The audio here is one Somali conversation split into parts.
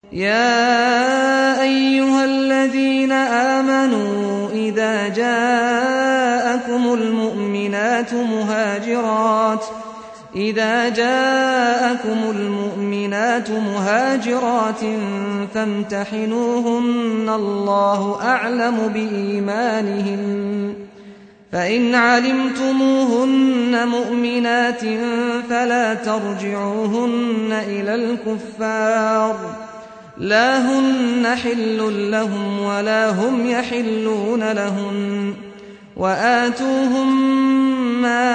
يا أيها الذين آمنوا إذا جاءكم المؤمنات مهاجرات إذا جاءكم المؤمنات مهاجرات فامتحنوهن الله أعلم بإيمانهن فإن علمتموهن مؤمنات فلا ترجعوهن إلى الكفار لا هن حل لهم ولا هم يحلون لهن وآتوهم ما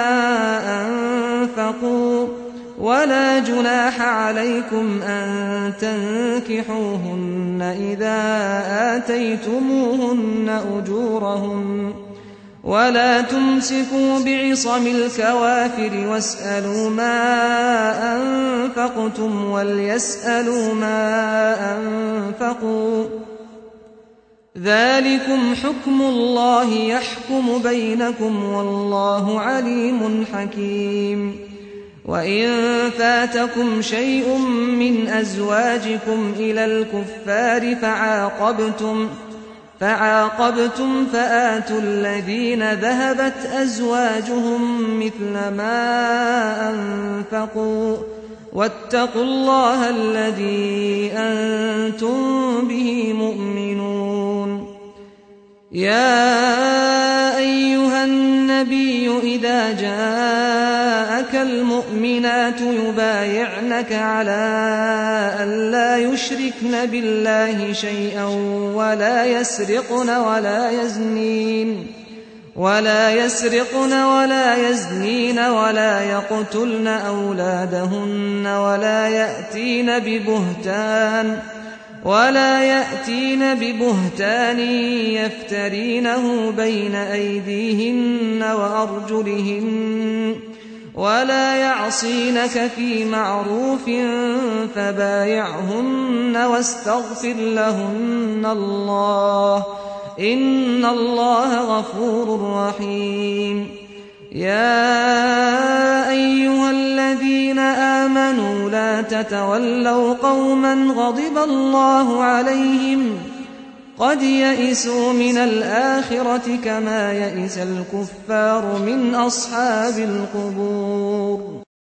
أنفقوا ولا جناح عليكم أن تنكحوهن إذا آتيتموهن أجورهن ولا تمسكوا بعصم الكوافر واسألوا ما أنفقتم وليسألوا ما أنفقوا ذلكم حكم الله يحكم بينكم والله عليم حكيم وإن فاتكم شيء من أزواجكم إلى الكفار فعاقبتم فعاقبتم فآتوا الذين ذهبت أزواجهم مثل ما أنفقوا واتقوا الله الذي أنتم به مؤمنون يا أيها النبي إذا جاءك المؤمنات يبايعنك على أن لا يشركن بالله شيئا ولا يسرقن ولا يزنين ولا يسرقن ولا يزنين ولا يقتلن أولادهن ولا يأتين ببهتان ولا يأتين ببهتان يفترينه بين أيديهن وأرجلهن ولا يعصينك في معروف فبايعهن واستغفر لهن الله إن الله غفور رحيم يا أيها الذين آمنوا لا تتولوا قوما غضب الله عليهم قد يئسوا من الآخرة كما يئس الكفار من أصحاب القبور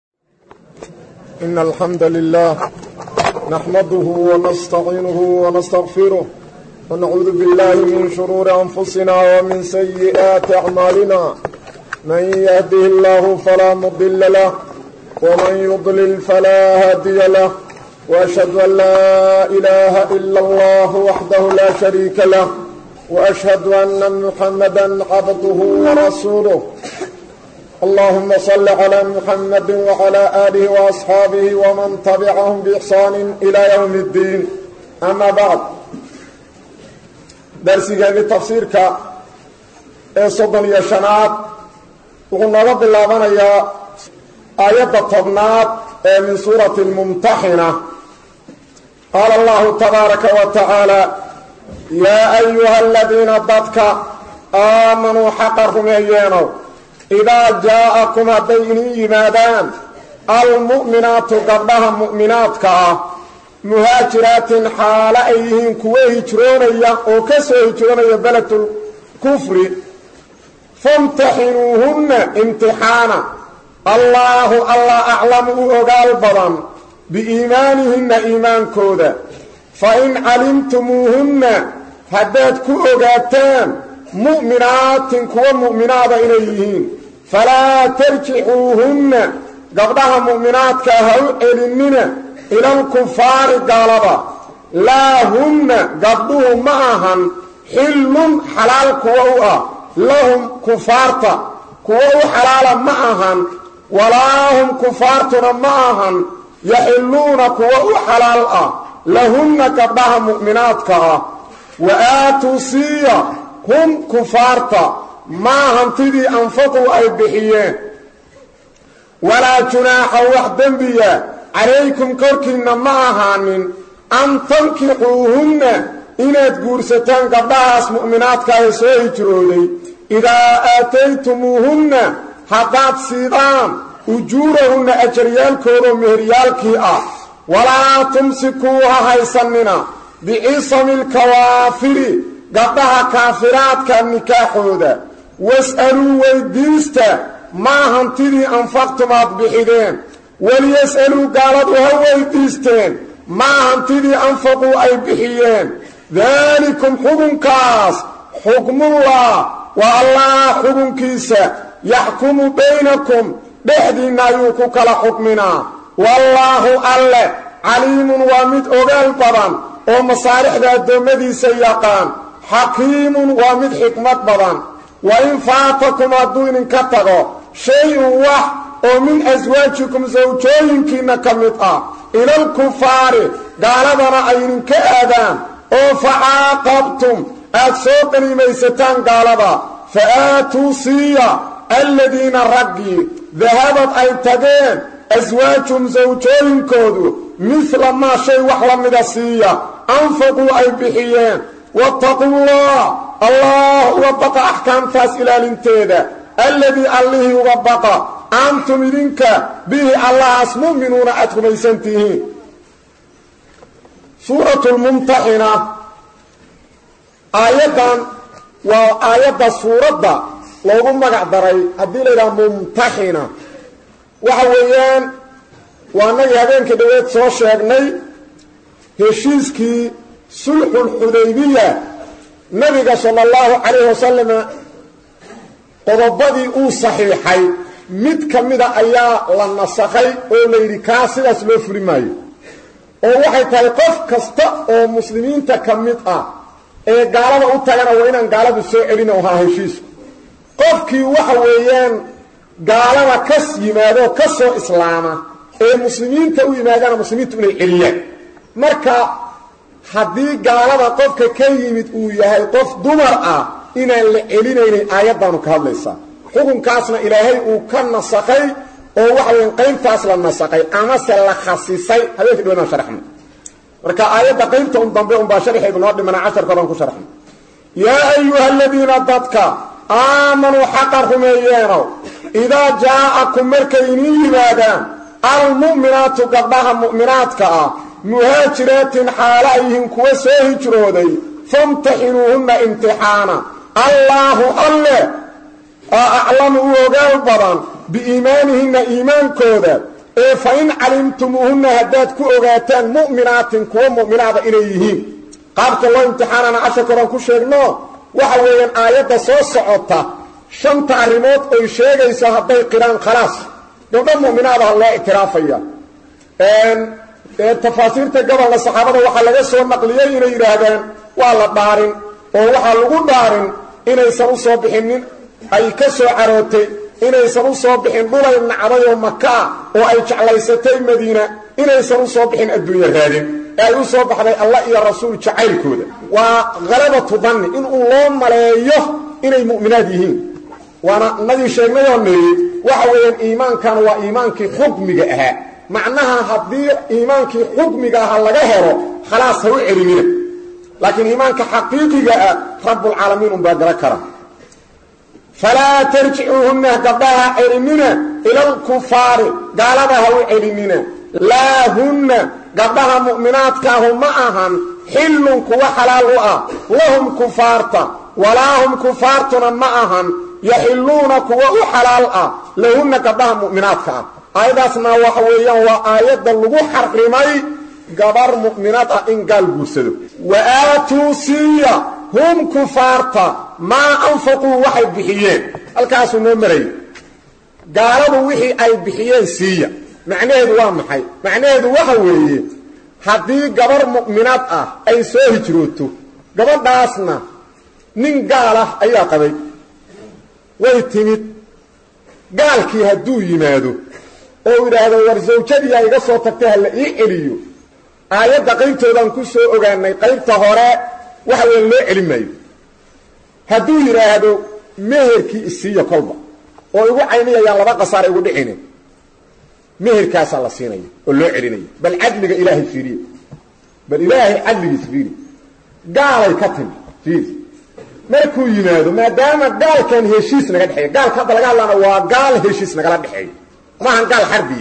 إن الحمد لله نحمده ونستعينه ونستغفره ونعوذ بالله من شرور أنفسنا ومن سيئات أعمالنا من يهده الله فلا مضل له ومن يضلل فلا هادي له وأشهد أن لا إله إلا الله وحده لا شريك له وأشهد أن محمدا عبده ورسوله اللهم صل على محمد وعلى آله وأصحابه ومن تبعهم بإحسان إلى يوم الدين أما بعد darsigeedii tafsiirka ee soddon iyo shanaad wuxuu nooga bilaabanayaa aayadda tobnaad ee min suurati lmumtaxina qaala allahu tabaaraka wa tacaala yaa ayuha aladiina dadka aamanuu xaqa rumeeyeenow idaa jaa'akum hadday inin yimaadaan almu'minaatu gabdhaha mu'minaadka ah muhaajiraatin xaalo ay yihiin kuwo hijroonaya oo ka soo hijroonaya beledul kufri famtaxinuuhunna imtixaana allaahu allah aclamu u ogaal badan biiimaanihinna iimaankooda fa in calimtumuuhunna haddaad ku ogaataan mu'minaatin kuwo mu'minaada inay yihiin falaa tarjicuuhunna gabdhaha mu'minaadka ha u celinina ilalkufaari gaalada laa hunna gabdhuhu ma ahan xillun xalaal kuwo u ah lahum kufaarta kuwo u xalaala ma ahan walaa hum kufaartuna ma ahan yaxilluuna kuwo u xalaal ah lahunna gabdhaha mu'minaadka ah wa aatuu siiya hum kufaarta maa hantidii anfaquu ay bixiyeen walaa junaaxa wax dembiya calaykum korkiinna ma ahaanin an tankixuuhunna inaad guursataan gabdhahaas mu'minaadka ee soo hijrooday idaa aataytumuuhunna haddaad siidaan ujuurahunna ajaryaalkoodao meheryaalkii ah walaa tumsikuu ha haysanina bicisami lkawaafiri gabdhaha kaafiraadka nikaaxooda was'aluu weydiista maa hantidii anfaqtum aad bixideen waliyas'aluu gaaladu ha weydiisteen maa hantidii anfaquu ay bixiyeen daalikum xukunkaas xukmullah waa allah xukunkiisa yaxkumu baynakum dhexdiinna ayuu ku kala xukminaa wallaahu alle caliimun waa mid ogaal badan oo masaalixda addoommadiisa yaqaan xakiimun waa mid xikmad badan wa in faatakum hadduu idinka tago shay-un wax oo min aswaajikum sawjooyinkiinna ka mid ah ilalkufaari gaaladana ay idinka aadaan oo facaaqabtum aad soo qaniimaysataan gaalada fa aatuu siiya aladiina raggii dahabad ay tageen aswaajum sawjooyinkoodu midla maa shay wax la mida siiya anfaquu ay bixiyeen wattaqullah allah uga baqa axkaamtaas ilaalinteeda alladii allihii uga baqa antum idinka bihi allahaas mu'minuuna aad rumaysan tihiin suuratu lmumtaxina aayaddan waa aayadda suuradda loogu magac daray haddii la yidhaha mumtaxina waxa weeyaan waa nagii habeenkii dhaweed soo sheegnay heshiiskii sulxulxudaybiya nabiga sala allahu calayhi wasalama qodobadii uu saxiixay mid ka mida ayaa la nasakhay oo la yidhi kaa sidaas loo fuli maayo oo waxay tahay qof kasta oo muslimiinta ka mid ah ee gaalada u tagana waa inaan gaaladu soo celin oo ahaa heshiisku qofkii waxa weeyaan gaalada kas yimaado ka soo islaama ee muslimiinta u yimaadana muslimiintu inay celiyaan marka haddii gaalada qofka ka yimid uu yahay qof dumar ah inaan la celinaynin aayaddaanu ka hadlaysaa xukunkaasna ilaahay uu ka nasakhay oo waxa weyan qaybtaas la nasakhay amase la khasisay habeenkii dhawanaan sharxno marka aayadda qaybta un dambe unbaa sharxeedu noo dhimana casharka odhan ku sharxno yaa ayuha aladiina dadka aamanuu xaqa rumeeyeenow idaa jaa'akum markay iniin yimaadaan almu'minaatu gabdhaha mu'minaadka ah muhaajiraatin xaalo ay yihiin kuwa soo hijrooday famtaxinuuhunna imtixaana allaahu alle aa aclamu u ogaal badan biiimaanihinna iimaankooda ee fa in calimtumuuhunna haddaad ku ogaataan mu'minaatin kuwa mu'minaada inay yihiin qaabka loo imtixaanana casharka oran ku sheegno waxa weeyaan aayadda soo socota shanta arrimood oy sheegayso hadday qiraan khalaas gabdho mu'minaadaha loo ictiraafaya tafaasiirta gobolna saxaabada waxaa laga soo naqliyey inay yidhaahdaan waa la dhaarin oo waxaa lagu dhaarin inaysan u soo bixinin ay ka soo carootay inaysan u soo bixin dhulay nacday oo maka ah oo ay jeclaysatay madiina inaysan u soo bixin adduunya raadin ee ay u soo baxday allah iyo rasuul jacaylkooda waa khalabatu danni in uu loo maleeyo inay mu'minaad yihiin waana nagii sheegnayoo niri waxa weeyaan iimaankan waa iimaankii xukmiga ahaa macnaha haddii iimaankii xukmiga aha laga helo khalaas ha u celinina laakiin iimaanka xaqiiqiga ah rabbulcaalamiin unbaa gala kara falaa tarjicuuhunna gabdhaha celinina ilalkufaari gaalada ha u celinina laa hunna gabdhaha mu'minaadkaahu ma ahan xillun kuwa xalaal u ah lahum kufaarta walaa hum kufaartuna ma ahan yaxilluuna kuwa u xalaal ah lahunna gabdhaha mu'minaadka ah aayadaasna waxa weeyaan waa aayadda lagu xarimay gabar mu'minaad ah in gaal guursado wa aatuu siiya hum kufaarta maa anfaquu waxay bixiyeen halkaasuu noo marayay gaaladu wixii ay bixiyeen siiya macnaheedu waa maxay macnaheedu waxa weeye haddii gabar mu'minaad ah ay soo hijrooto gabadhaasna nin gaal ah ayaa qabay way timid gaalkii hadduu yimaado oo yidhaahdo war sawjadiyaa iga soo tagtay ha la ii celiyo aayadda qaybtoodaan ku soo ogaanay qaybta hore waxa weya loo celin maayo hadduu yidhaahdo meherkii isiiya kolba oo igu caynayayaan laba qasaar igu dhicine meherkaasaa la siinaya oo loo celinaya bal cadliga ilaahay fiiriye bal ilaahay cadligiis fiiri gaalay ka timi fiiri markuu yimaado maadaama gaalkan heshiis naga dhexeeya gaalka hadda laga hadlaana waa gaal heshiis nagala dhexeeya maahan gaal xarbiya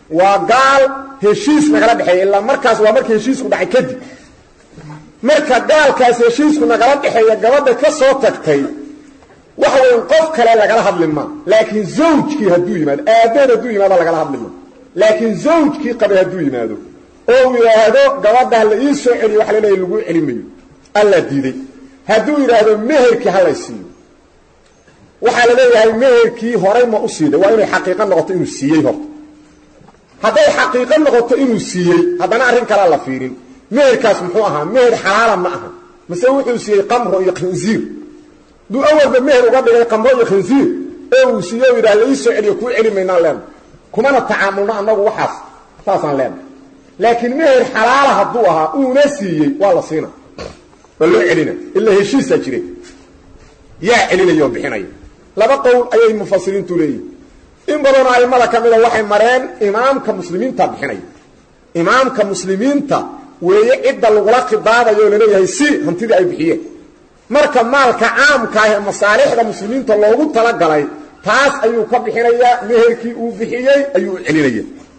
waa gaal heshiis nagala dhexeeya ilaa markaas waa markii heshiisku dhacay kadib marka gaalkaas heshiisku nagala dhexeeya gabadha ka soo tagtay waxa weyn qof kale lagala hadli maa laakiin zawjkii hadduu yimaado aabbaheed hadduu yimaado lagala hadli maa laakiin zawjkii qabay hadduu yimaado oo uu yidhaahdo gabadha la ii soo celiyo waxa laleeyahy laguu celi mayo alla diiday hadduu yidhaahdo meherkii halay siiyo waxaa la leeyahay meherkii horay ma u siiday waa inay xaqiiqo noqoto inuu siiyey horta hadday xaqiiqo noqoto inuu siiyey haddana arrin kalea la fiirin meherkaas muxuu ahaa meher xalaala ma aha mase wuxuu siiyey qamro iyo khinsiir duu awalba meher uga dhigay qamro iyo khinsiir oo uu siiye o yidhaha la ii soo celiyo kuu celi maynaan leenahay kumana tacaamulno annagu waxaas saasaan leenahay laakiin meher xalaala hadduu ahaa uuna siiyey waa la siina waa loo celina ilaa heshiisaa jire yaa celinaya oo bixinaya laba qowl ayay mufasiriintu leeyihin in badanoo aimada ka mida waxay mareen imaamka muslimiinta bixinaya imaamka muslimiinta weeye cidda lagula khidaabayo o laleeyahay si hantidii ay bixiyeen marka maalka caamka ah ee masaalixda muslimiinta loogu talagalay taas ayuu ka bixinayaa meherkii uu bixiyey ayuu u celinaya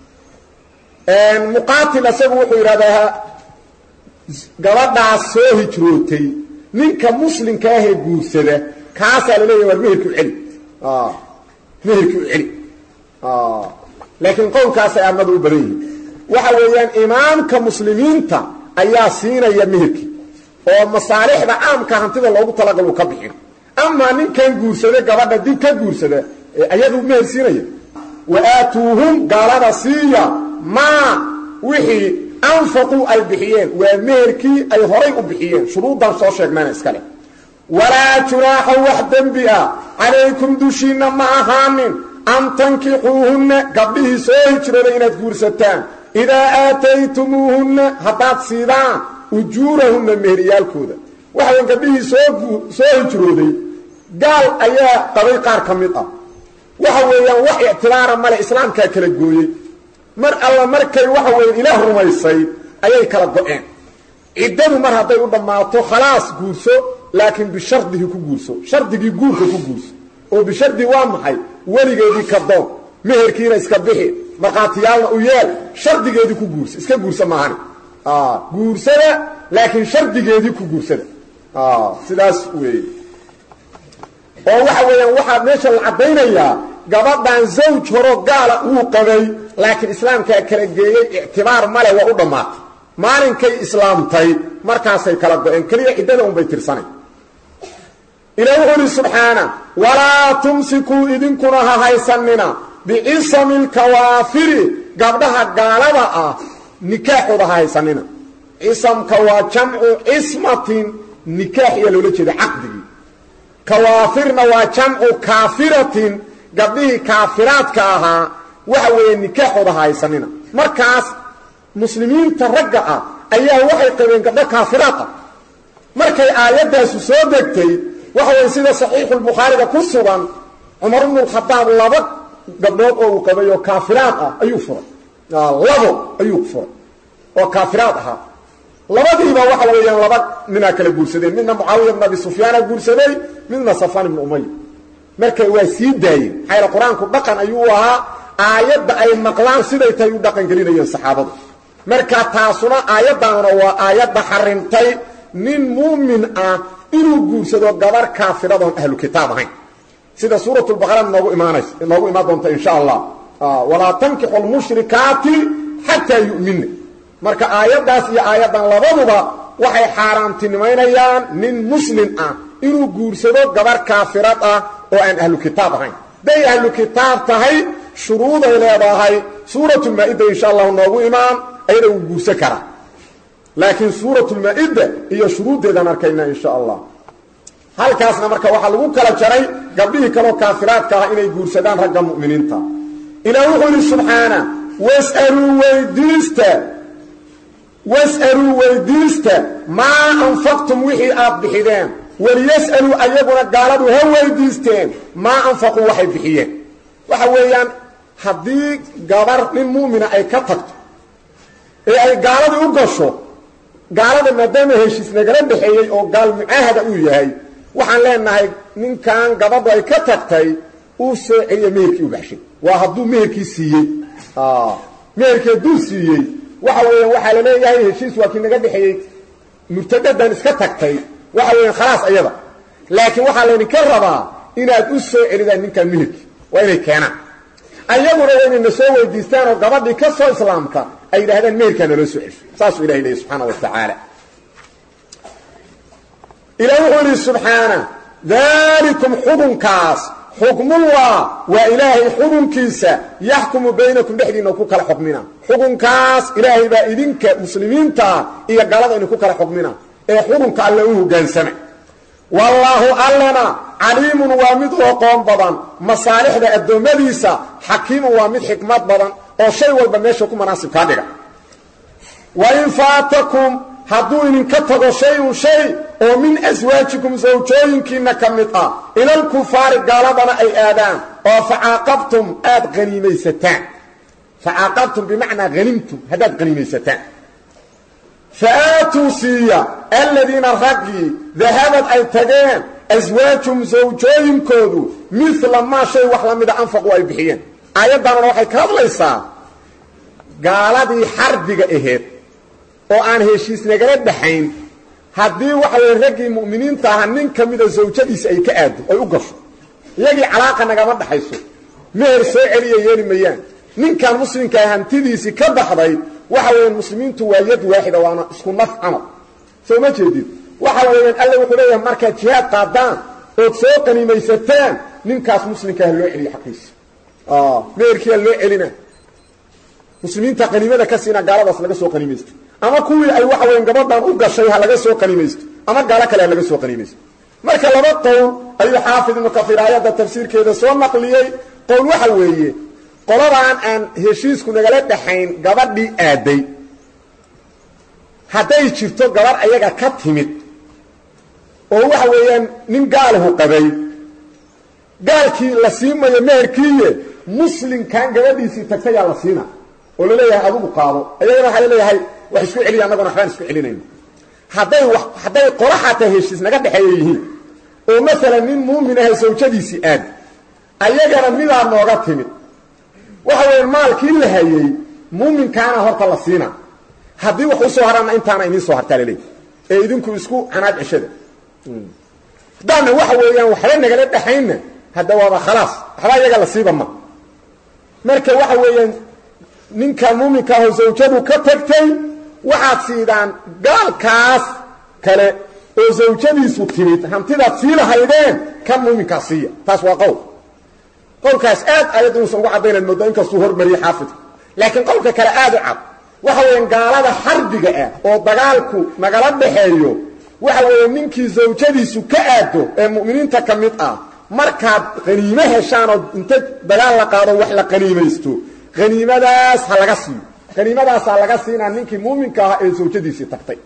muqaatil isagu wuxuu yidhahdaa gabadhaas soo hijrootay ninka muslimka ahee guursada kaasaa laleeyahy war meherkii u celi meherkii u celi laakiin qowlkaasay aamadu u badan yihiin waxa weeyaan imaamka muslimiinta ayaa siinaya meherkii oo masaalixda caamka hantida loogu talagalo ka bixin amaa ninkan guursada gabadha dib ka guursada ayaduu meher siinaya wa aatuuhum gaalada siiya maa wixii anfaquu ay bixiyeen waa meherkii ay horay u bixiyeen shuruuddan soo sheegnayna iskale walaa junaaxa wax dembi ah calaykum dushiinna ma ahaanin an tankixuuhunna gabdhihii soo hijrooday inaad guursataan idaa aataytumuuhunna haddaad siidaan ujuurahunna meheriyaalkooda waxaweyn gabdhihii soo hijrooday gaal ayaa qabay qaar ka mid ah waxa weeyaan wax ictibaara male islaamkaa kala gooyey mar alla markay waxa weeyaan ilaah rumaysay ayay kala go-een ciddadu mar hadday u dhammaato khalaas guurso laakiin bishardihi ku guurso shardigii guurka ku guurso oo bishardi waa maxay weligeedii ka doon meherkiina iska bixi markhaatiyaalna u yeel shardigeedii ku guursa iska guursa maahani guursada laakiin shardigeedii ku guursada sidaas weeye oo waxa weeyaan waxaa meesha la caddaynayaa gabadhan zawj horo gaala wuu qabay laakiin islaamkaa kala geeyey ictibaar male waa u dhammaatay maalinkay islaamtay markaasay kala go-een keliya ciddada unbay tirsanay ilaah wuxuu uhi subxaana walaa tumsikuu idinkuna ha haysanina bicisami lkawaafiri gabdhaha gaalada ah nikaaxooda ha haysanina cisamka waa jamcu cismatin nikaax iyaa loola jeeda caqdigii kawaafirna waa jamcu kaafiratin gabdhihii kaafiraadka ahaa waxa weeye nikaaxooda ha haysanina markaas muslimiinta ragga ah ayaa waxay qabeen gabdho kaafiraad ah markay aayaddaasu soo degtay waxa weye sida saxiixulbukhaariga ku sugan cumar ibnulkhadaab laba gabdhood oo uu qabay oo kaafiraad ah ayuu furay labo ayuu furay oo kaafiraad ahaa labadiiba waxa weeyaan laba ninaa kala guursadeen midna mucaawiya bn abi sufyaana guursaday midna safaan ibnu umaya marka waa sii daayeen maxaa qur-aanku dhaqan ayuu ahaa aayadda ay maqlaan siday tahay u dhaqan gelinayeen saxaabadu marka taasuna aayaddaanuna waa aayadda xarimtay nin muumin ah inuu guursado gabar kaafiradoon ahlu kitaab ahayn sida suurat lbaqara noogu imaanays noogu imaan doonta insha allah walaa tankixu lmushrikaati xataa yu'mina marka aayaddaas iyo aayaddan labaduba waxay xaaraantinimaynayaan nin muslim ah inuu guursado gabar kaafirad ah oo aan ahlu kitaab ahayn day ahlu kitaab tahay shuruuday leedahay suuratulmaa-ida insha allahu noogu imaan ayada uu guursan karaa laakiin suuratulmaa-ida iyo shuruuddeedaan arkaynaa insha allah halkaasna marka waxaa lagu kala jaray gabdhihii kaloo kaafiraadka ah inay guursadaan ragga mu'miniinta ilaah wuxuu yidhi subxaana wasaluu weydiista was'aluu weydiista maa anfaqtum wixii aad bixideen waliyas'aluu ayaguna gaaladu ha weydiisteen maa anfaquu waxay bixiyeen waxa weeyaan haddii gabar nin mu'mina ay ka tagto ee ay gaaladii u gasho gaalada maadaama heshiis nagala dhexeeyey oo gaal mucaahada uu yahay waxaan leenahay ninkan gabadhu ay ka tagtay uu soo celiya meherkii u baxshay waa hadduu meherkii siiyey meherkii hadduu siiyey waxa weeyaan waxaa la leeyahay heshiis waa kii naga dhexeeyey murtadadan iska tagtay waxa weeyaan khalaas ayada laakiin waxaa laydinka rabaa inaad u soo celidaan ninkan meherkii waa inay keenaan ayaguna waa inay na soo weydiistaan oo gabadhii ka soo islaamka ay yidhahdaan meherkaa naloo soo cesho saasuu ilahay leeyay subxaana wa tacaala ilaah wuxuu yidhi subxaana dalikum xukunkaas xukmullah waa ilaahay xukunkiisa yaxkumu baynakum dhexdiina ku kala xukmina xukunkaas ilaahay baa idinka muslimiintaa iyo galada inu ku kala xukmina ee xukunka alle u hogaansama wallaahu allana caliimun waa mid u aqoon badan masaalixda addoommadiisa xakiimun waa mid xikmad badan oo shay walba meesha ku manaasib kaa dhiga wain faatakum hadduu idinka tago shay-un shay oo min aswaajikum sawjooyinkiinna ka mid ah ilalkufaari gaaladana ay aadaan oo facaaqabtum aad haniimaysataan facaaqabtum bimacnaa hanimtum haddaad haniimaysataan fa aatuu siiya aladiina raggii dahabad ay tageen aswaajum sawjooyinkoodu mila maa shay wax la mida anfaqu ay bixiyeen aayaddanuna waxay ka hadlaysaa gaaladii xarbiga aheed oo aan heshiis nagala dhaxayn haddii waxa weye raggii mu'miniinta ahaa nin ka mida zawjadiisa ay ka aado ay u gasho iyagii calaaqa nagama dhaxayso meher soo celiya yeeli mayaan ninkan muslimkaa hantidiisii ka baxday waxa weeyaan muslimiintu waa yad waaxida waana isku naf camal soo ma jeedid waxa weeyaan alle wuxuu leeyahay markaad jihaad qaadaan ood soo qaniimaysataan ninkaas muslimkaa ha loo celiyo xaqiisa meherkiiha loo celina muslimiinta qaniimada ka siina gaaladaas laga soo qaniimaysto ama kuwii ay waxa weyan gabadhan u gashay ha laga soo qaniimaysto ama gaalo kale ha laga soo qaniimaysto marka laba qowl ayuu xaafid ibnu kafiir aayadda tafsiirkeeda soo naqliyey qowl waxa weeye qoladaan aan heshiisku nagala dhaxayn gabadhii aaday hadday jirto gabadh ayaga ka timid oo waxa weeyaan nin gaalahu qabay gaalkii la siimayo meherkiiye muslimkan gabadhiisii tagtayaa la siina oo laleeyahay adugu qaado ayagana waxaa laleeyahay wax isku celiya annagona waxbaan isku celinayna hadday wa hadday qolo xataa heshiis naga dhexeeya yihiin oo maalan nin muumin ahay sawjadiisii aad ayagana midaa nooga timid waxa weya maalkii la hayey muuminkaana horta la siina haddii wax usoo haraanna intaana idiin soo hartaa laleeyahy ee idinku isku canaad ceshada haddaana waxa weeyaan waxba nagala dhexaynna hadda waaba khalaas waxba iyaga la siiba ma marka waxa weeyaan ninka muuminka aho zawjadu ka tagtay waxaad siidaan gaalkaas kale oo zawjadiisu timid hantidaad sii lahaydeen kan muuminkaas siiya taas waa qowl qowlkaas aad ayadda inuusan ugu caddaynaad moodaa inkastuu hormariyey xaafidka laakiin qowlka kale aad u cad waxa weeyaan gaalada xarbiga ah oo dagaalku nagala dhaxeeyo waxa weeye ninkii zawjadiisu ka aado ee mu'miniinta ka mid ah markaad qaniimo heshaanoo inta dagaal la qaado wax la qaniimaysto haniimadaas ha laga siiyo haniimadaasaa laga siinaa ninkii muuminka ahaa ee zawjadiisii tagtay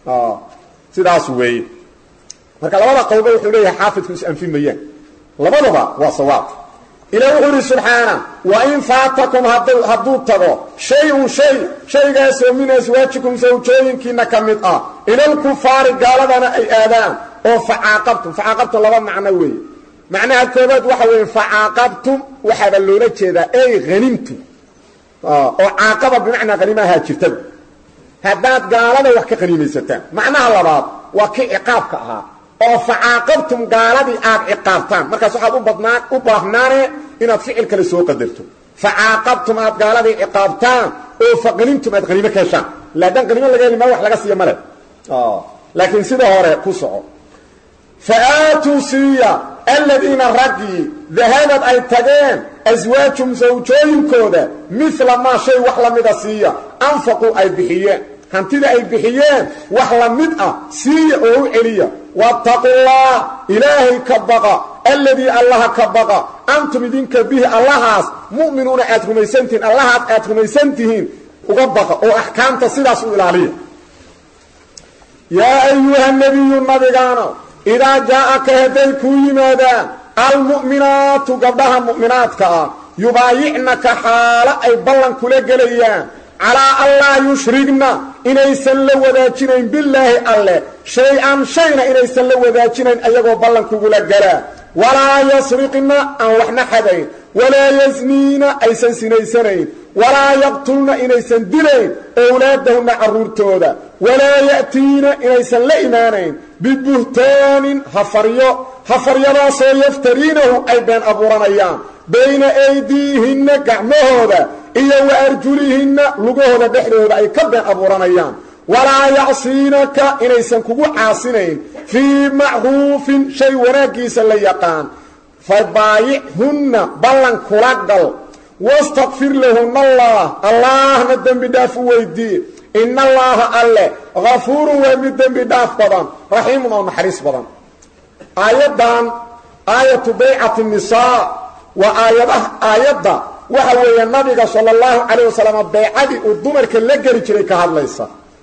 sidaas weeye marka labada qowlba wuxuu leeyahay xaafidku is-anfi mayaan labadaba waa sawaab ilah wuxuu ihi subxaana wain faatakum hadduu tago shay-un shay shaygaasoo min aswaajikum sawjooyinkiina ka mid ah ilalkufaari gaaladana ay aadaan oo facaaqabtum facaaqabtum laba macno weeye macnaha koobaad waxa weeye facaaqabtum waxaaba loola jeedaa ey hanimtum oo caaqaba bimacnaa haniimahaa jirtada haddaad gaalada wax ka qaniimaysataan macnaha labaad waa kii ciqaabka ahaa oo facaaqabtum gaaladii aad ciqaabtaan markaas waxaad u badnaan u baahnaane inaad ficil kale soo qadarto facaaqabtum aad gaaladii ciqaabtaan oo faqanimtum aad qaniimo ka heshaan laadaan qaniimo laga heli maa wax laga siiya male laakiin sida hore ku soco fa aatuu siiya aladiina raggii dahabad ay tageen aswaajum sawjooyinkooda mila maa shay wax la mida siiya anfaquu ay bixiyeen hantida ay bixiyeen wax la mid ah siiya oo u celiya waataqullah ilaahay ka baqa alladii allaha ka baqa antum idinka bihi allahaas mu'minuuna aad rumaysantihiin allahaas aad rumaysan tihiin uga baqa oo axkaamta sidaas u ilaaliya yaa ayuha nebiyu nabigaano idaa jaa'aka hadday kuu yimaadaan almu'minaatu gabdhaha mu'minaadka ah yubaayicnaka xaalo ay ballan kula gelayaan calaa an laa yushrigna inaysan la wadaajinayn bilaahi alleh shay-an shayna inaysan la wadaajinayn ayagoo ballan kugula galaa walaa yasriqna aan waxna xadayn walaa yasniina aysan sinaysanayn walaa yaqtulna inaysan dilayn owlaadahunna carruurtooda walaa ya'tiina inaysan la imaanayn bibuhtaanin hafaryo hafaryadaasoo yaftariinahu ay been abuuranayaan bayna aydiihinna gacmahooda iyo wa arjulihinna lugahooda dhexdooda ay ka been abuuranayaan walaa yacsiinaka inaysan kugu caasinayn fii macruufin shay wanaaggiisa la yaqaan fa baayichunna ballan kula gal wastakfir lahunna allah allaahna dembi dhaaf u weydii ina allaaha alle hafuurun waa mid dembi dhaaf badan raxiimun oo naxariis badan aayaddan aayatu baycati nisaa waa aayadaha aayadda waxa weeye nabiga sala allahu calayh wasalam baycadii uu dumarka la geli jiray ka hadlaysa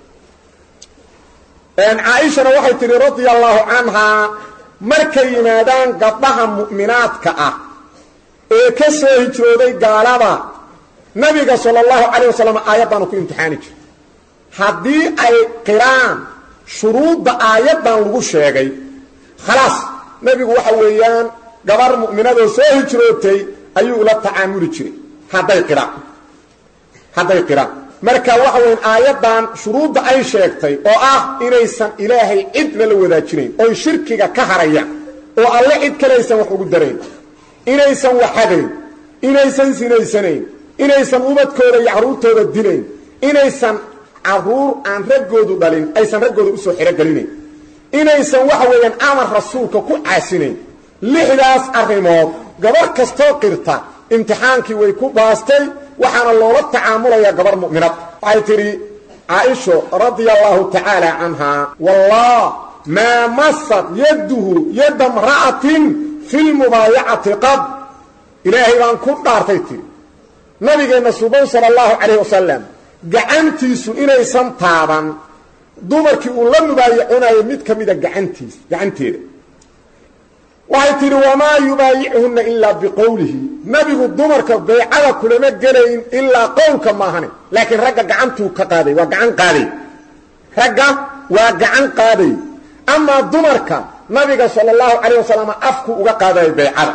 caaishana waxay tidhi radia allaahu canhaa markay yimaadaan gabdhaha mu'minaadka ah ee ka soo hijrooday gaalada nabiga sala allahu calayh wasalam aayaddaanu ku imtixaani jiray haddii ay qiraan shuruudda aayaddan lagu sheegay khalaas nebigu waxa weeyaan gabar mu'minadoo soo hijrootay ayuu ula tacaamuli jiray hadday qiraan hadday qiraan marka waxa weyan aayaddan shuruudda ay sheegtay oo ah inaysan ilaahay cidna la wadaajinayn oy shirkiga ka harayaan oo alle cid kale aysan wax ugu darayn inaysan waxadayn inaysan sinaysanayn inaysan ubadkooda iyo carruurtooda dilayn inaysan carruur aan raggoodu dhalin aysan raggooda usoo xirogelinayn inaysan waxa weeyaan amar rasuulka ku caasinayn lixdaas arrimood gabar kastoo qirta imtixaankii way ku baastay waxaana loola tacaamulayaa gabar mu'minad waxay tidhi caaisho radia allaahu tacaala canhaa wallah maa masad yadduhu yadda mra'atin fi lmubaayacati qad ilaahay baan ku dhaartay tidhi nabigeenna suban sala allahu calayh wasalam gacantiisu inaysan taaban dumarkii uu la mubaayacunayo mid ka mida gacantiis gacanteeda waxay tidhi wamaa yubaayichunna ilaa biqowlihi nebigu dumarka baycada kulama gelayn ilaa qowlka maahane laakiin ragga gacantuu ka qaaday waa gacan qaaday ragga waa gacan qaaday amaa dumarka nabiga sala allahu calayh wasalam afku uga qaadayo baycada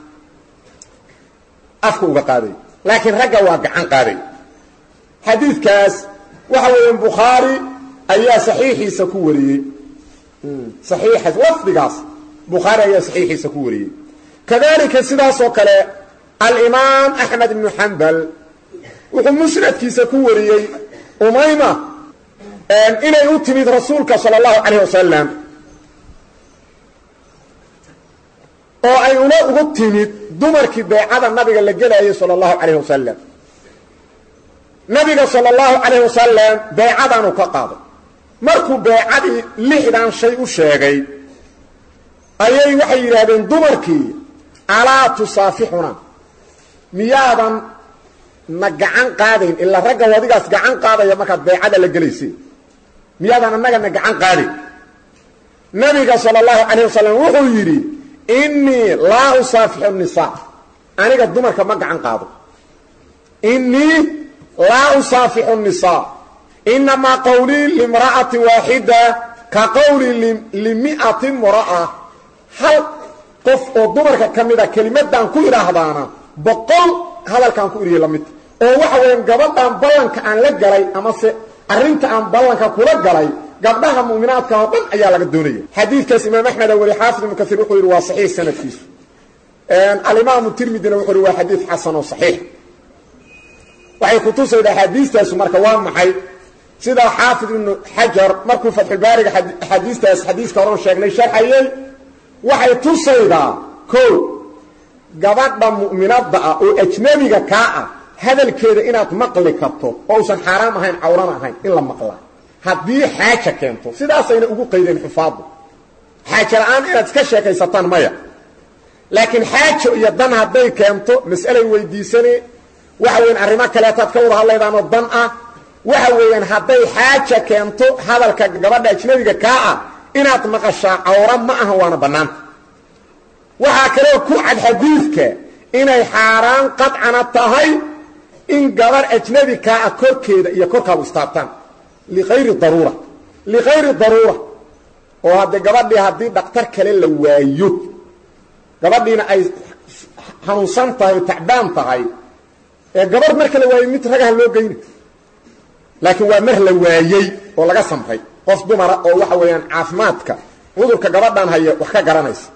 afku uga qaaday laakiin ragga waa gacan qaaday xadiidkaas waxa weeyaan bukhaari ayaa saxiixiisa ku wariyey saxiixaas lafdigaas bukhaari ayaa saxiixiisa ku wariyey kadalika sidaasoo kale alimaam axmed ibnu xambal wuxuu musnadkiisa ku wariyey umayma inay u timid rasuulka sala allahu calayh wasalam oo ay una ugu timid dumarkii beecada nabiga la gelayay sala allahu calayh wasalam nabiga sala allahu calayh wasalam beecadaanu ka qaaday markuu beecadii lixdan shay u sheegay ayay waxay yidhaahdeen dumarkii alaa tusaafixuna miyaadan na gacan qaadayn ilaa ragga wadigaas gacan qaadaya markaad beecada la gelaysay miyaadan annaga na gacan qaadayn nabiga sala allahu calayh wasalam wuxuu yidhi innii laa usaafixu nisaa aniga dumarka ma gacan qaado innii laa usaafixu nisaa inamaa qowlii limra'ati waaxida ka qowli limi'ati mra'a hal qof oo dumarka ka mida kelimadaan ku idhaahdaana boqol hadalkaan ku idhiya lamid oo waxa weeyaan gabadhaan ballanka aan la galay amase arrinta aan ballanka kula galay gabdhaha mu'minaadka oo dhan ayaa laga doonaya xadiidkaas imaam axmed weli xaafid ibnu kasiir wuxuu yidhi waa saxiix sanadkiisu alimaamu tirmidina wuxuu yidhi waa xadiid xasan oo saxiix waxay kutusayda axaadiistaasu marka waa maxay sida xaafid ibnu xajar markuu fatxulbaariga axaadiistaas xadiiska horan sheegnay sharxayey waxay tusaydaa ko gabadha mu'minadda ah oo ajnabiga kaa ah hadalkeeda inaad maqli karto oo usan xaaraam ahayn cawrana ahayn in la maqlaa haddii xaaja keento sidaasayna ugu qaydeen xufaaddu xaaja la'aan inaad iska sheekaysataan maya laakiin xaajo iyo dan hadday keento mas'alay weydiisane waxa weyan arrimo kaleetaad ka wada hadlaydaanoo dan ah waxa weeyaan hadday xaaja keento hadalka gabadha ajnabiga kaa ah inaad maqashaa cawra ma aha waana bannaanta waxaa kaloo ku cad xadiidka inay xaaraan qadcana tahay in gabadh ajnabi kaa ah korkeeda iyo korkaabu istaabtaan liayri daruura likayri daruura oo haddee gabadhii haddii dhaktar kale la waayo gabadhiina ay hanuunsan tahay oo tacbaan tahay ee gabar marka la waayey mid ragaha loo geyna laakiin waa mar la waayey oo laga samray qof dumara oo waxa weeyaan caafimaadka cudurka gabadhan haya wax ka garanaysa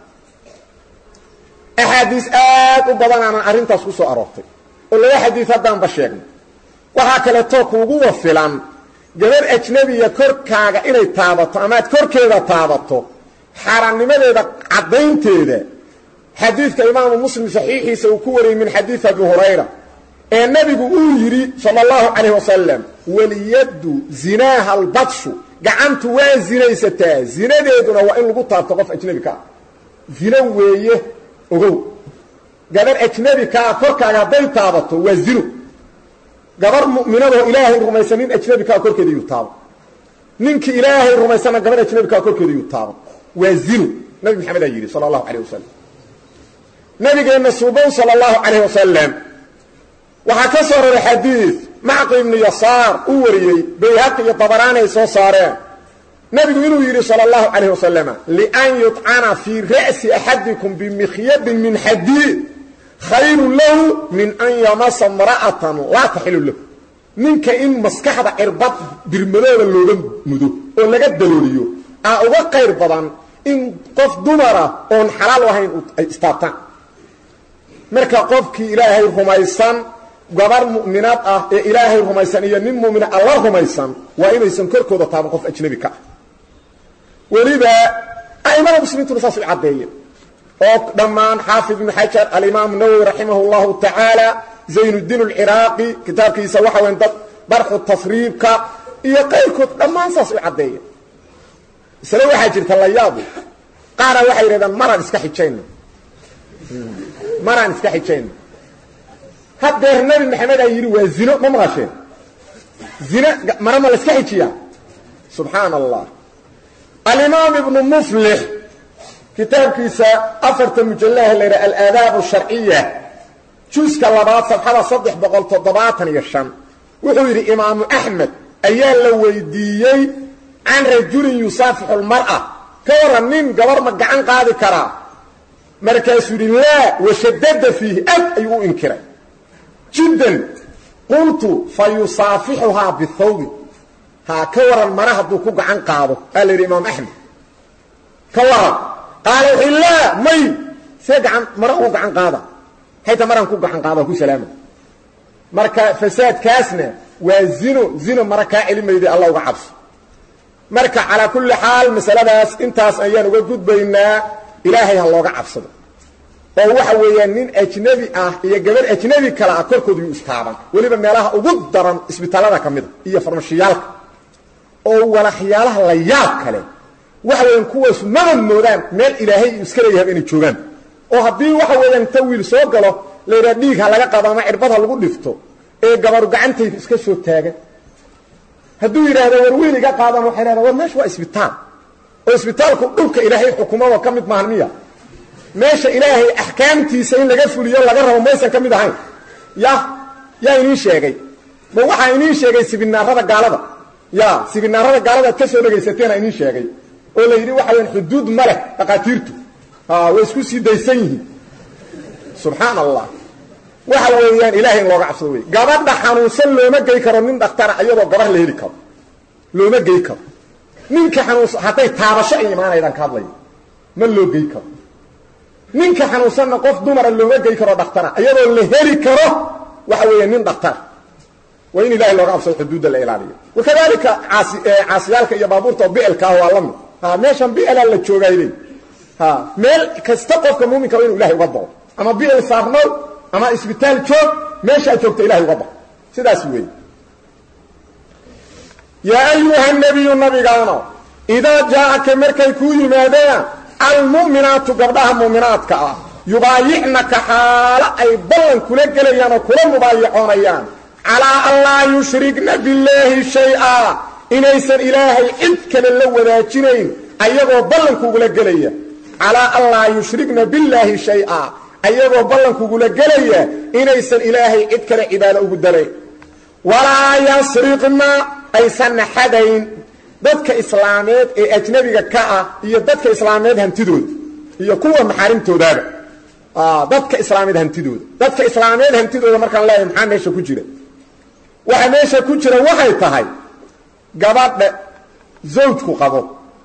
axaadiis aad u badan aanan arrintaas ku soo aroortay oo laba xadiis haddaanba sheegnay waxaa kaleetoo kuuguwa filan gabar ajnebiya korkaaga inay taabato amaad korkeeda taabato xaaraannimadeeda caddaynteeda xadiidka imaamu muslim saxiixiisa uu ku wariyey min xadiid abi hurayra ee nabigu uu yidhi sala allahu calayh wasalam waliyaddu zinaaha albadshu gacantu waa zinaysataa zinadeeduna waa in lagu taabto qof ajnebi ka ah zino weeye ogow gabar ajnebi kaa korkaaga hadday taabato waa zino gabar mu'minadoo ilaahay rumaysan nin ajnebi kaa korkeeda yuu taabo ninkii ilaahay rumaysanna gabar ajnebi kaa korkeeda yuu taabo waa zino nabi maxamed aa yidhi sala allahu calayh wasalam nabigeenna suuban sala allahu calayh wasalam waxaa ka soo raray xadiid macqi ibnu yasaar uu wariyey bayhaqi iyo dabaraani ay soo saareen nabigu inuu yidhi sala allahu calayh wasalama lian yudcana fii ra'si axadikum bimikhyadin min xadiid khayrun lahu min an yamasa imra'atan laa taxilu lahu ninka in maskaxda cirbad birmadooda looga mudo oo laga dalooliyo aa uga qayr badan in qof dumara oon xalaal ahayn ay istaabtaan marka qofkii ilaahay rumaysan gabar mu'minaad ah ee ilaahay rumaysan iyo nin mu'mina alla rumaysan waa inaysan korkooda taaban qof ajnebi ka ah weliba a'imada muslimiintuna saas u caddeeyeen oo dhammaan xaafid ibnu xajar alimaam nawowi raximah اllahu tacaala zaynuddiin alciraaqi kitaabkiisa waxa weyn dad barxu tasriibka iyo qayrkood dhammaan saas u caddeeyeen isle waxaa jirta la yaabu qaara waxay yidhahdaan maraan iska xijayno maraan iska xijayno haddeer nabi maxamed aa yidhi waa zino ma maqasheen zino mara ma la iska xijiyaa subxaana allah alimaam ibnu muflix kitaabkiisa afarta mujallaha la yidhaha alaadaab sharciya juuska labaad safxada saddex boqol toddobaatan iyo shan wuxuu yidhi imaamu axmed ayaa la weydiiyey can rajulin yusaafixu lmar'a ka waran nin gabar ma gacan qaadi karaa markaasuu yidhi laa washadada fiihi ad ayuu u inkiray jiddan qultu fa yusaafixuhaa bihawbi haa ka waran mara hadduu ku gacan qaado aa la yidhi imaam axmed ka waran qaala wuxuu laa may see gaan mara uu gacan qaada hayta maraan ku gacan qaada ku salaama marka fasaadkaasna waa zino zino mara kaa celimayday alla uga cabso marka calaa kulli xaal masaladaas intaas ayaan uga gudbaynaa ilaahay ha looga cabsado oo waxa weeyaan nin ajnebi ah iyo gabar ajnebi kale ah korkooda yuu istaaban weliba meelaha ugu daran isbitaallada ka mida iyo farmashiyaalka oo walaxyaalaha la yaab kale waxa weeyaan kuwaasu maba moodaan meel ilaahay uu iska leeyahay inay joogaan oo haddii waxa weeyaan ta wiil soo galo la yidhaha dhiig ha laga qado ama cirbad ha lagu dhifto ee gabaru gacantayda iska soo taagan hadduu yidhaahdo war wiil iga qaadan waxay dhahdaa war meesha waa isbitaal oo isbitaalku dhulka ilaahay xukumado ka mid maahan miya meesha ilaahay axkaamtiisa in laga fuliyo laga rabo maysan ka mid ahayn ya yaa iniin sheegay ma waxaa iniin sheegay sibinaarada gaalada ya sibinaarada gaalada ad ka soo dhegaysateena iniin sheegay oo la yidhi waxa weyaan xuduud ma leh dhaqaatiirtu way isku sii daysan yihiin subxaan allah waxa weeyaan ilahay in looga cabsado wey gabadha xanuunsan looma gey karo nin dhakhtara iyadoo gabar la heli karo looma gey karo ninka xanuunsan hadday taabasho ay imaanaydaan ka hadlaya ma loo gey karo ninka xanuunsanna qof dumara looma gey karo dhakhtara iyadoo la heli karo waxa weeya nin dhakhtar waa in ilahay looga cabsado xuduudda la ilaaliyo wakadalika caasi caasiyaalka iyo baabuurta oo bielka ah waa la mid ha meeshan bielaa la joogaayday ha meel kasta qofka muuminka waa inu ilahay uga bao ama biel saarnow ama isbitaal joog meesha aad joogta ilahay uga bao sidaas weeye yaa ayuha nabiyu nabigaano idaa jaaaka markay kuu yimaadaan almu'minaatu gabdhaha mu'minaadka ah yubaayicnaka xaalo ay ballan kula gelayaan oo kula mubaayacoonayaan calaa an laa yushrigna billaahi shay-a inaysan ilaahay cid kale la wadaajinayn ayagoo ballankugula gelaya calaa an laa yushrigna billaahi shay-a ayagoo ballankugula gelaya inaysan ilaahay cid kale cibaado ugu dalayn walaa yasriqna aysanna xadayn dadka islaameed ee ajnabiga ka ah iyo dadka islaameed hantidooda iyo kuwa maxaarimtoodaaba dadka islaameed hantidooda dadka islaameed hantidooda markaan leeyahay maxaa meesha ku jira waxa meesha ku jira waxay tahay gabadha zawjku qabo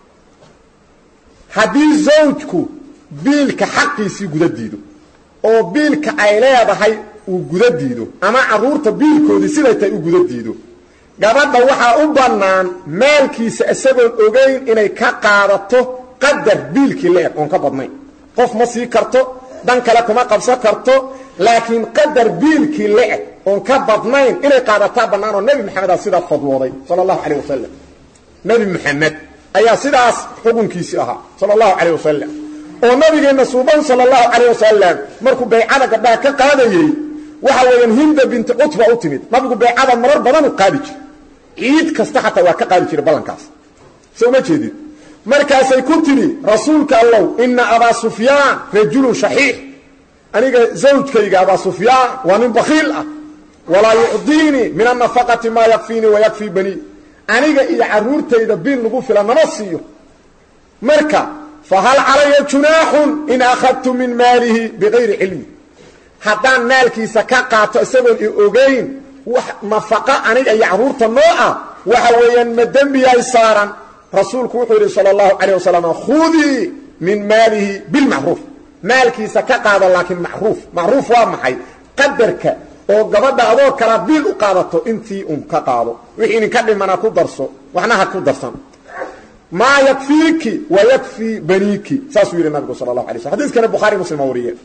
haddii zawjku biilka xaqiisii guda diido oo biilka ay leedahay uu guda diido ama carruurta biilkoodii siday tahay u guda diido gabadha waxaa u bannaan maalkiisa isagoon ogayn inay ka qaadato qadar biilkii la-eg oon ka badnayn qof ma sii karto dan kale kuma qabsan karto laakiin qadar biilkii la-eg oon ka badnayn inay qaadataa bannaan oo nebi maxamedaa sidaa fadwooday sala allahu calayh wasalam nebi maxamed ayaa sidaas xukunkiisii ahaa sala allahu calayh wasalam oo nabigeenna suuban sala allahu calayh wasalam markuu baycada gabdhaha ka qaadayey waxa weeyaan hinda binti cutba u timid nabigu baycada marar badan u qaadi jira ciid kasta xataa waa ka qaadi jiray ballankaas soo ma jeedid markaasay ku tidhi rasuulka allow ina abaa sufyaan rajulun shaxiix aniga zawjkayga abaa sufyaan waa nin bakhiil ah walaa yucdiinii min annafaqati maa yakfiinii wayakfii banii aniga iyo carruurtayda biil nagu filan nama siiyo marka fahal calaya junaaxun in akhadtu min maalihi bigayri cilmi haddaan maalkiisa ka qaato isagoon i ogayn wax nafaqa aniga iyo carruurta noo ah waxa weeyaan ma dembiyaay saaran rasuulku wuxuu yidhi sala allahu calayh wasalam khudii min maalihi bilmacruuf maalkiisa ka qaada laakiin macruuf macruuf waa maxay qadarka oo gabadha adoo kala biil u qaadato intii un ka qaado wixii idinka dhimana ku darso waxna ha ku darsan maa yakfiiki wa yakfii baniiki saasuu yidhi nabigu sala allahu alay slm xadiiskana bukhaari muslim aa wariye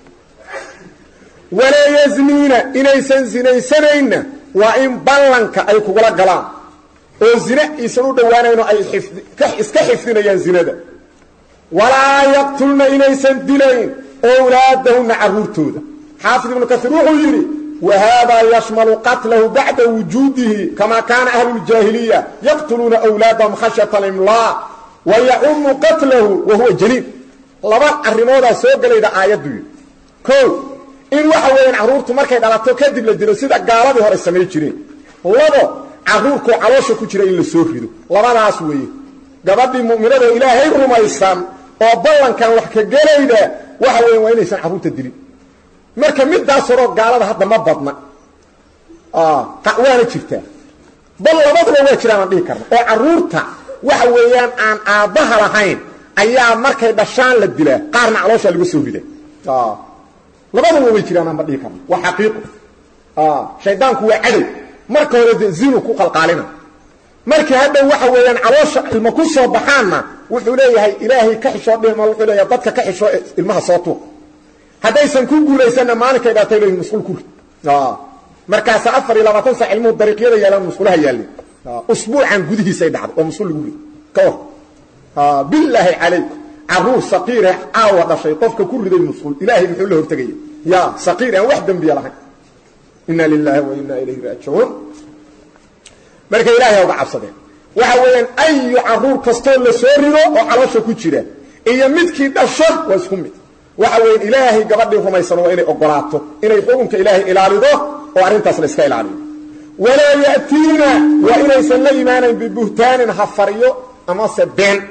walaa yazniina inaysan zinaysanayna waa in ballanka ay kugula galaan oo zine iisan u dhowaanayno ay iska xifdinayaan zinada walaa yaqtulna inaysan dilayn owlaadahunna carruurtooda xaafid ibnu kaiir wuxuu yidhi wa haadaa yashmalu qatlahu bacda wujuudihi kama kaana ahlu ljaahiliya yaqtuluuna wlaadahum khashyata alimlaa wa yacumu qatlahu wa huwa jaliil laba arrimoodaa soo gelayda aayaddu yidhi o in waxa weeyaan carruurtu markay dhalato kadib la dilo sida gaaladii hore samay jireen labo carruurkoo caloosha ku jira in la soo rido labadaas weeye gabadhii mu'minadoo ilaahay rumaysan oo ballankan wax ka gelayda waxa weyan waa inaysan carruurta dilin marka midaas horoo gaalada hadda ma badna waana jirtaa bal labaduba waa jiraan aan dhihi karna oo carruurta waxa weeyaan aan aabbaha lahayn ayaa markay dhashaan la dilaa qaarna calooshaa laga soo rida labaduba way jiraan aan ma dhihi karna waa xaqiiqo shaydaanku waa cadow marka hore de zinu ku qalqaalina markii hadda waxa weeyaan caloosha ilma ku soo baxaanna wuxuu leeyahay ilaahay ka xishoo dhima wuxuu leeyahay dadka ka xishoo ilmaha soo tuur haddaysan ku guulaysanna maalinkay dhaatay leeyihin musqul ku rid markaasa afar iyo labaatan sac ilmuhu dariiqyada yaalaan musqulaha yaalleen usbuucan gudihiisay dhacday oo musqul lagu rid ka war bilaahi calaykum carruur saqiire caawa dhashay qofka ku riday musqul ilaahay muxuu la hortegaya ya saqiir aan wax dembiya lahayn ina lilahi wa ina ilayhi raajicuun marka ilaahay uga cabsadeen waxa weeyaan ayu carruur kastoo la soo rido oo caloosha ku jira iyo midkii dhasho waa isku mid waxa weeyaan ilaahay gabadhii rumaysan waa inay ogolaato inay xukunka ilaahay ilaalido oo arrintaas la iska ilaaliyo walaa ya'tiina waa inaysan la imaanayn bibuhtaanin hafaryo amase been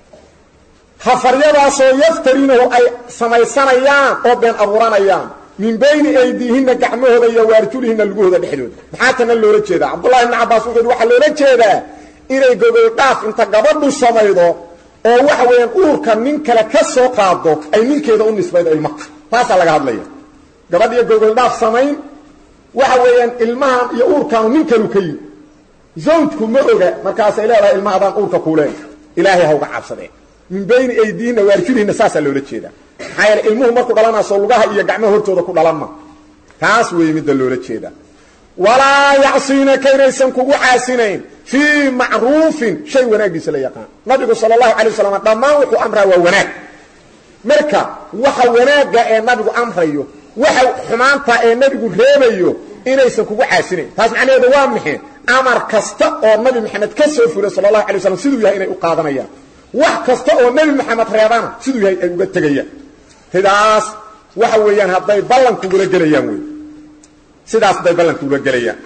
hafaryadaasoo yaftariinahu ay samaysanayaan oo been abuuranayaan min bayni aydiihinna gacmahooda iyo waarjulihinna lugahooda dhexdooda maxaa tana loola jeedaa cabdullahi ibni cabbaas wuxuu yidhi waxaa loola jeedaa inay gogol dhaaf inta gabadhu samaydo oo waxa weeyaan uurka nin kale ka soo qaado ay ninkeeda u nisbaydo ilmaha taasaa laga hadlaya gabadh iyo gogol dhaaf samayn waxa weeyaan ilmahan iyo uurkaanu nin kalu ka yimi zawjku ma oga markaasay leedahay ilmaha adaan uurka kuuleen ilaahay ha uga cabsadeen min bayni aydiihinna waarjulihinna saasaa loola jeedaa maxaa yeele ilmuhu markuu dhalanaasoo lugaha iyo gacmaha hortooda ku dhalan ma taas weeye midda loola jeedaa walaa yacsiinaka inaysan kugu caasinayn fii macruufin shay wanaaggiisa la yaqaan nabigu sala allahu calay wasalam dhammaan wuxuu amraa waa wanaag marka waxa wanaagga ee nabigu amrayo waxa xumaanta ee nabigu reebayo inaysan kugu caasinayn taas macnaheedu waa maxe amar kasta oo nabi maxamed ka soo fulay sala allahu alay waslam siduu yahay inay u qaadanayaan wax kasta oo nebi maxamed reebana siduu yahay ay uga tegayaan sidaas waxa weeyaan hadday ballankugula gelayaan wey sidaas hadday ballankugula gelayaan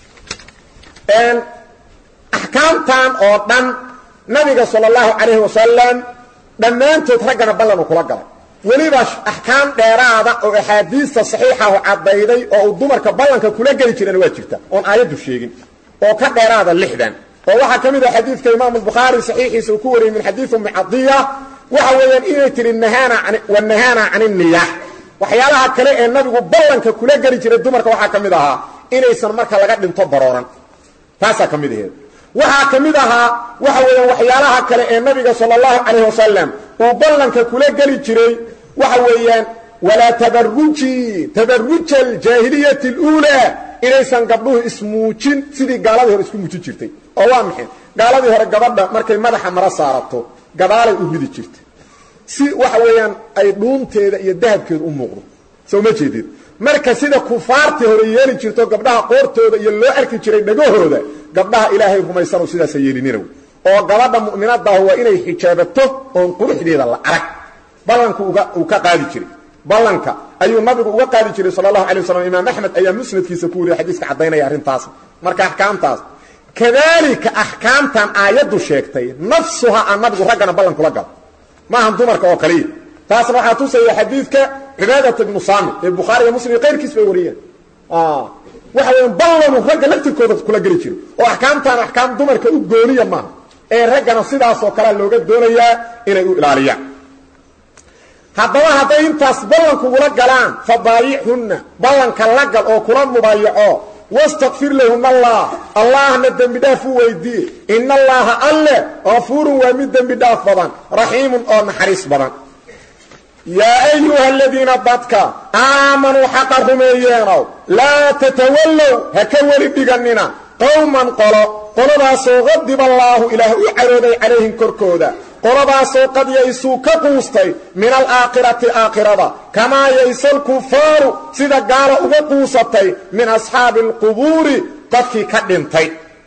axkaamtan oo dhan nabiga sala allahu calayhi wasalam dhammaantood raggana ballan uu kula galay weliba axkaam dheeraada oo axaadiista saxiixahu caddayday oo uu dumarka ballanka kula geli jirana waa jirta oon aayaddu sheegin oo ka dheeraada lixdan oo waxaa ka mid ah xadiidka imaamu bukhaari saxiixiisa uu ku wariyey min xadiidi ummi cadiya waxa weeyaan inay tihi wanahaana can inniyaax waxyaalaha kale ee nabigu ballanka kula geli jiray dumarka waxaa ka mid ahaa inaysan marka laga dhinto barooran taasaa ka mid aheed waxaa ka mid ahaa waxa weeyaan waxyaalaha kale ee nabiga sala allahu calayh wasalam uu ballanka kula geli jiray waxa weeyaan walaa tabaruji tabaruja aljaahiliyati اluulaa inaysan gabdhuhu ismuujin sidii gaaladii hore isku muujin jirtay oo waa maxay gaaladii hore gabadha markay madaxa mara saarato gadaalay u ridi jirtay si waxa weeyaan ay dhuunteeda iyo dahabkeedu u muuqdo soo ma jeedid marka sida kufaartii hore yeeli jirto gabdhaha qoortooda iyo loo arki jiray dhagahooda gabdhaha ilaahay rumaysano sidaasa yeelinina oo gabadha mu'minadaah waa inay xijaabato oon quruxdeeda la arag ballanku uu ka qaadi jiray ballanka ayuu nabigu uga qaadi jiray sala allahu alay waslam imaam axmed ayaa musnadkiisa ku wariyay xadiiska caddaynaya arrintaas marka axkaamtaas kadaalika axkaamtan aayaddu sheegtay nafsuha aan nabigu raggana ballan kula galo maahan dumarka oo kaliya taasna waxaa tusaya xadiidka cibaadata ibnu saamit ee bukhaari iyo muslim iyo qayrkiis bay wariyeen waxa weya ballanu ragga laftirkooda kula geli jiro oo axkaamtaan axkaam dumarka u gooniya maaha ee raggana sidaasoo kalea looga doonayaa inay u ilaaliyaan haddaba hadday intaas ballankugula galaan fa baayicunna ballanka la gal oo kula mubaayaco wastakfir lahuna allah allahna dembi dhaaf u weydiiye ina allaaha alle kafuurun waa mid dembi dhaaf badan raxiimun oo naxariis badan yaa ayuha aladiina dadka aamanuu xaqa rumeeyeenow laa tatawallow ha ka weli dhiganina qowman qolo qoladaasoo qadiba allaahu ilaah u carooday calayhim korkooda qoladaasoo qad yaysuu ka quustay min alaakhirati aakhirada kamaa yaysa alkufaaru sida gaala uga quusatay min asxaabi alqubuuri dadkii ka dhintay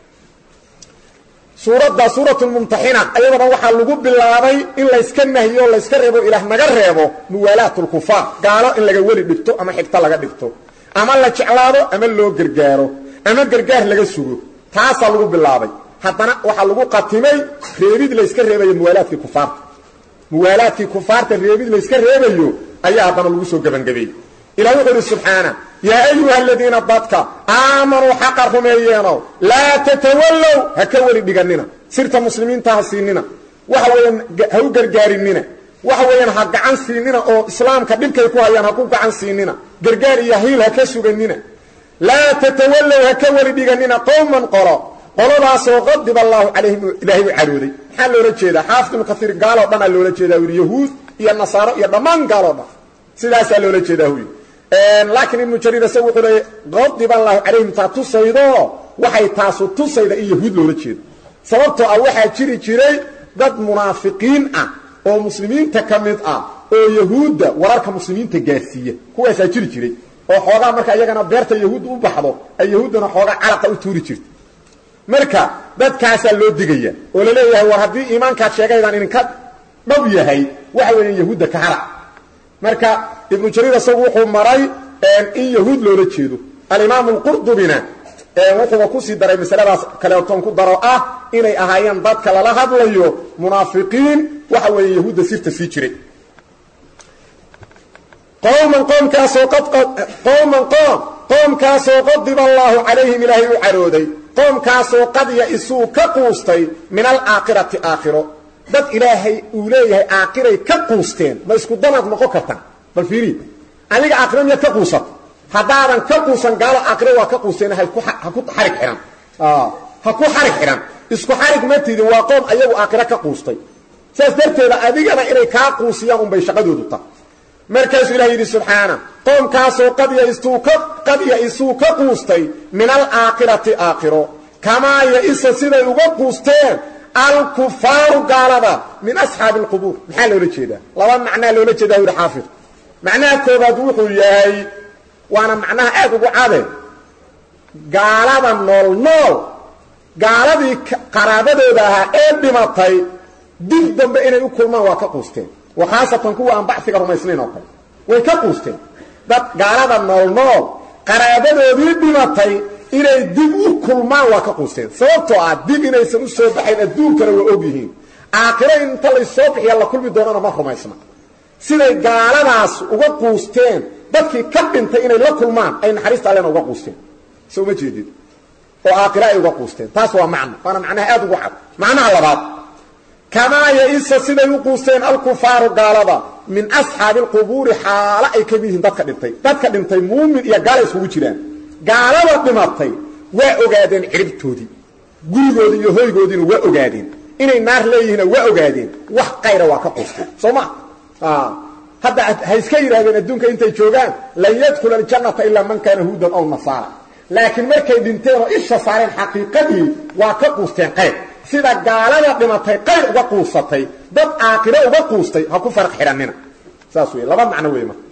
suuradda suuratulmumtaxina ayadana waxaa lagu bilaabay in layska nahiyo o layska reebo ilaah naga reebo muwaalaat lkufaar gaalo in laga weli dhigto ama xigto laga dhigto ama la jeclaado ama loo gargaaro ama gargaar laga sugo taasaa lagu bilaabay haddana waxaa lagu qatimay reebid layska reebayo muwaalaadkii kufaarta muwaalaadkii kufaarta reebid layska reebayo ayaa haddana lagu soo gebangabeeyey ilah wuxuu idhi subxaana yaa ayuha aladiina dadka aamanuu xaqa rumeeyeenow laa tatawallow ha ka weli dhiganina sirta muslimiinta ha siinina waxa weeyaan ha u gargaarinina waxa weeyaan ha gacan siinina oo islaamka dhibkay ku hayaan ha ku gacan siinina gargaar iyo hiil ha ka suganina laa tatawallow ha ka weli dhiganina qowman qolo qoladaasoo qadib allaahu calayhim ilaahay u carooday maxaa loola jeedaa xaafid ibnu kaiir gaaloo dhan aa loola jeedaa yidhi yahuud iyo nasaaro iyo dhammaan gaaloo dhan sidaasaa loola jeedaa huy laakiin ibnu jariir isagu wuxuu leeyay qadib allaahu calayhim taa tusaydo waxay taasu tusayda in yahuud loola jeedo sababtoo ah waxaa jiri jiray dad munaafiqiin ah oo muslimiinta ka mid ah oo yahuudda wararka muslimiinta gaarsiiya kuwaasaa jiri jiray oo xoogaa marka iyagana beerta yahuudda u baxdo ay yahuuddana xoogaa calaqa u tuuri jirta marka dadkaasaa loo digaya oo la leeyahay war haddii iimaankaad sheegaydaan idinka dhab yahay waxa weeyaan yahuudda ka hara marka ibnu jariir isagu wuxuu maray in yahuud loola jeedo alimaamu alqurdubina wuxuuba kusii daray masaladaas kaleetoon ku daro ah inay ahaayeen dadka lala hadlayo munaafiqiin waxa weeye yahuudda sirta sii jiray qowman qoomkaasoo qowman qoom qoomkaasoo qadiba allaahu calayhim ilaahay u carooday qoomkaasoo qad ya-isuu ka quustay min alaakhirati aakhiro dad ilaahay uu leeyahay aakhiray ka quusteen ma isku danaad noqon kartaa bal fiiri adiga aakhiro miyaad ka quusato haddaadan ka quusan gaalo aakhiro waa ka quusteen ha ku xarig xidhan ha ku xarig xidhan isku xarig ma tidin waa qoom ayagu aakhiro ka quustay saas darteeda adigana inay kaa quusiyaan unbay shaqadoodu ta markaasuu ilaha yidhi subxaana qoomkaasoo qad ya-isuu ka quustay min alaakhirati aakhiro kamaa ya-isa siday uga quusteen alkufaaru gaalada min asxaabi alqubuur maxaa loola jeedaa laba macnaa loola jeedaa yidhi xaafid macnaha koobaad wuxuu yahay waana macnaha aad ugu cade gaalada nool nool gaaladii qaraabadooda ahaa ee dhimatay dib dambe inay u kulmaan waa ka quusteen wa khaasatan kuwa aan baxiga rumaysnayn oo kale way ka quusteen dad gaalada nool nool qaraabadoodii dhimatay inay dib u kulmaan waa ka quusteen sababtoo ah dib inaysan u soo baxayn adduunkana waa og yihiin aakhiro inta laysoo bixiya la kulmi doonana ma rumaysna siday gaaladaas uga quusteen dadkii ka dhintay inay la kulmaan ay naxariista allena uga quusteen soo ma jeedid oo aakhira ay uga quusteen taas waa macno waana macnaha aad ugu cad macnaha labaad kamaa ya-isa siday u quusteen alkufaaru gaalada min asxaabi alqubuuri xaalo ay ka mid yihiin dadka dhintay dadka dhintay muumin iyo gaala iskugu jiraan gaalada dhimatay waa ogaadeen ciribtoodii gurigoodii iyo hoygoodiina waa ogaadeen inay naar leeyihiina waa ogaadeen wax qayra waa ka quusteen soo ma hadda ha iska yidhahdeen adduunka intay joogaan lan yadkhula aljannata ilaa man kaana huudan aw nasaara laakiin markay dhinteen oo isha saareen xaqiiqadii waa ka quusteen qayr sida gaalada dhimatay qayr uga quusatay dad aakhiro uga quustay ha ku faraq xidhannina saas wey laba macno wey marka